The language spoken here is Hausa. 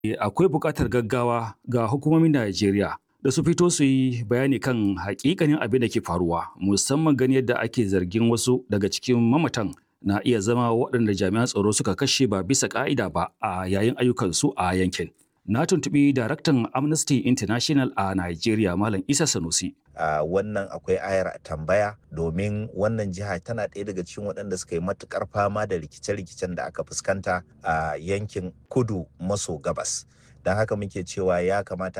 akwai buƙatar gaggawa ga hukumomin Najeriya da su fito su yi bayani kan hakikanin abin da ke faruwa musamman gani yadda ake zargin wasu daga cikin mamatan na iya zama waɗanda jami'an tsaro suka kashe ba bisa ƙa'ida ba a yayin ayyukansu a yankin. Na tuntuɓi daraktan Amnesty International a Najeriya Malam Isa Sanusi. Uh, wannan akwai ayar tambaya domin wannan jiha tana ɗaya daga cikin waɗanda suka yi matuƙar fama da rikice-rikicen da aka fuskanta a uh, yankin kudu maso gabas. Don haka muke cewa ya kamata